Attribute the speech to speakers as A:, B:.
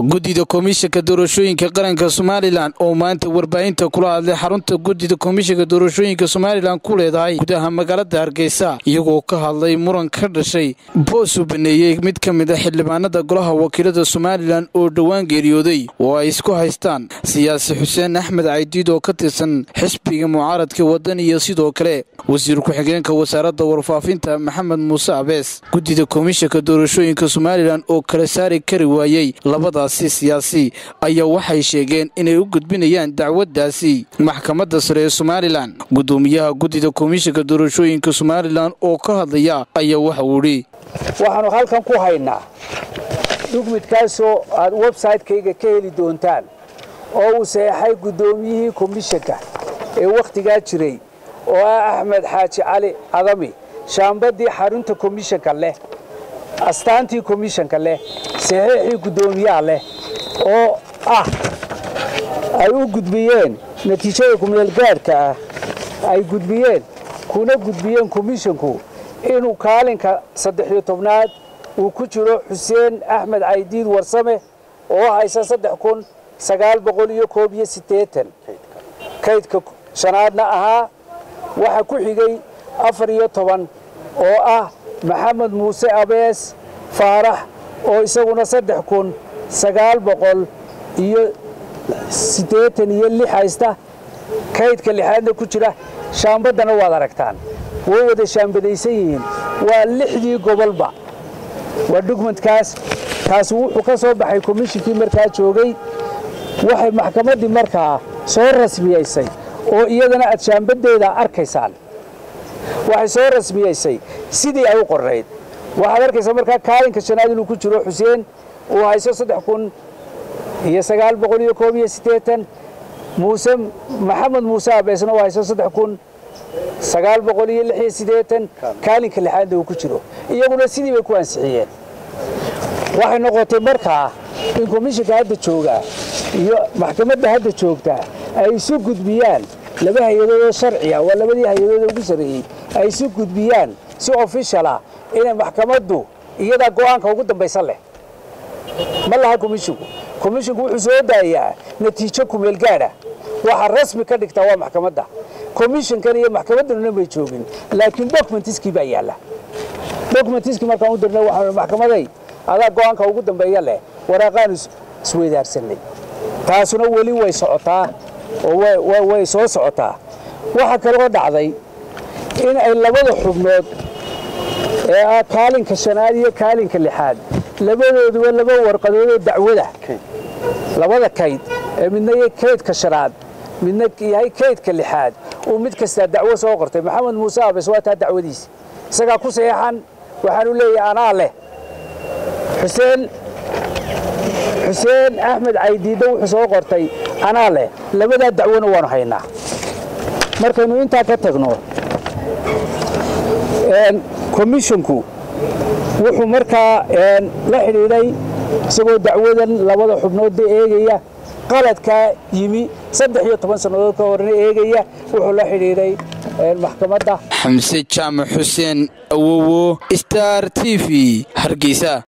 A: guddida komishanka doorashooyinka qaranka somalilan oo maanta warbaahinta kula hadlay xarunta guddida komishanka doorashooyinka somalilan ku leedahay gudaha magaalada hargeysa iyagoo ka hadlay muran ka dhashay boos uu baneeyey mid ka mid a xildhibaanada golaha wakiilada somalilan oo dhowaan geeriyooday oo ay isku haystaan siyaasi xuseen axmed caydiid oo ka tirsan xisbiga mucaaradka waddan iyo sidoo kale wasiir ku-xigeenka wasaaradda warfaafinta maxamed muuse abees guddida komishanka doorashooyinka somalilan oo kala saari kari waayey labadaasi siyaasi ayaa waxay sheegeen inay u gudbinayaan dacwaddaasi maxkamadda sare ee somalilan guddoomiyaha guddida komishanka doorashooyinka somalilan oo ka hadlaya ayaa waxa uu idhi
B: waxaanu halkan ku haynaa dhugmidkaasoo aad websaytekayga ka heli doontaan oo uu saxeexay guddoomiyihii komishanka ee wakhtigaa jiray oo ah axmed xaaji cali cadami shaambadii xarunta komishanka leh astaantii komishanka leh saxiixii guddoomiyaha leh oo ah ay u gudbiyeen natiijada kumeelgaadhka ah ay gudbiyeen kuna gudbiyeen komishanku inuu kaalinka saddex-iyo tobnaad uu ku jiro xuseen axmed caydiid warsame oo haysa saddex kun sagaal boqol iyo koob iyo siddeetan kaydka shanaadna ahaa waxaa ku xigay afar iyo toban oo ah maxamed muuse abees faarax oo isaguna saddex kun sagaal boqol iyo siddeetan iyo lix haysta kaydka lixaadna ku jira shaambaddana waad aragtaan way wada shaambadaysan yihiin waa lixdii gobolba waa dhugmadkaas kaasi wuxuu ka soo baxay komishinkii markaa joogay waxay maxkamaddii markaa soo rasmiyaysay oo iyadana aad shaambaddeeda arkaysaan waxay soo rasmiyaysay sidii ay u qorrayd waxaad arkaysaa markaa kaalinka shanaad inuu ku jiro xuseen uu hayso saddex kun iyo sagaal boqol iyo koob iyo siddeetan muuse maxamed muuse abeesna uu hayso saddex kun sagaal boqol iyo lix iyo siddeetan kaalinka lixaadna uu ku jiro iyaguna sidii bay ku ansixiyeen waxay noqotay markaa in komishinka hadda joogaa iyo maxkamadda hadda joogtaa ay isu gudbiyaan laba hay-adood oo sharciya waa labadii hay-adood ugu sarreeyey ay isu gudbiyaan si ofishal ah inay maxkamaddu iyadaa go'aanka ugu dambaysan leh ma laha komishinku komishinku wuxuu soo daayaa natiijo kumeelgaadha waxa rasmi ka dhigtaa waa maxkamadda komishinkan iyo maxkamadduna may joogin laakiin dokumentiskii baa yaalla dokumentiskii markaan u dirnay waxaanu maxkamaday adaa go'aanka ugu dambeeya leh waraaqaanu isweydaarsanay taasuna weli way socotaa oo way soo socotaa waxaa kaloo dhacday in ay labada xubnood ee ah kaalinka shanaad iyo kaalinka lixaad labadooduba laba warqadoodoo dacwada labada kayd ee midna yahay kaydka shanaad midna yahay kaydka lixaad uu mid kastaa dacwo soo qortay maxamed muuse abes waa taa dacwadiisa isagaa ku saxeexan waxaanu leeyahay anaa leh xuseen xuseen axmed caydiidda wuxuu soo qortay anaa leh labadaa dacwona waanu haynaa markaynu intaa ka tagno komishinku wuxuu markaa la xidhiidhay isagoo dacwadan labada xubnoodba eegaya qaladkaa yimi saddex iyo toban sannadood ka horna eegaya wuxuu la xidhiidhay maxkamadda
A: xamse jaamac xuseen awowo star t v hargeysa